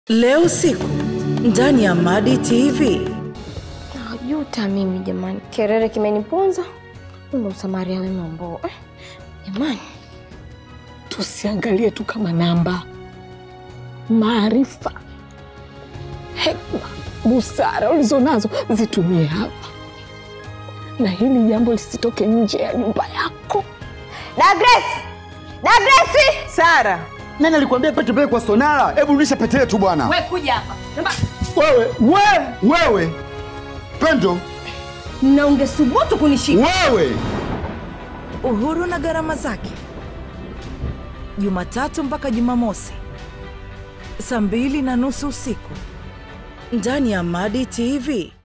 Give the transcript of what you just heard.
Leo usiku ndani ya Madi TV. Najuta mimi jamani, kerere kimeniponza. Ndo msamaria wema ambao eh, jamani, tusiangalie tu kama namba. Maarifa, hekma, busara ulizonazo zitumie hapa, na hili jambo lisitoke nje ya nyumba yako. Dagres, Dagresi, Sara, Nani alikwambia pete pete kwa sonara? Hebu rudisha pete yetu bwana. We kuja hapa Wewe, wewe, wewe. Pendo, na ungesubutu kunishika wewe. Uhuru na gharama zake, Jumatatu mpaka Jumamosi saa mbili na nusu usiku ndani ya Madi TV.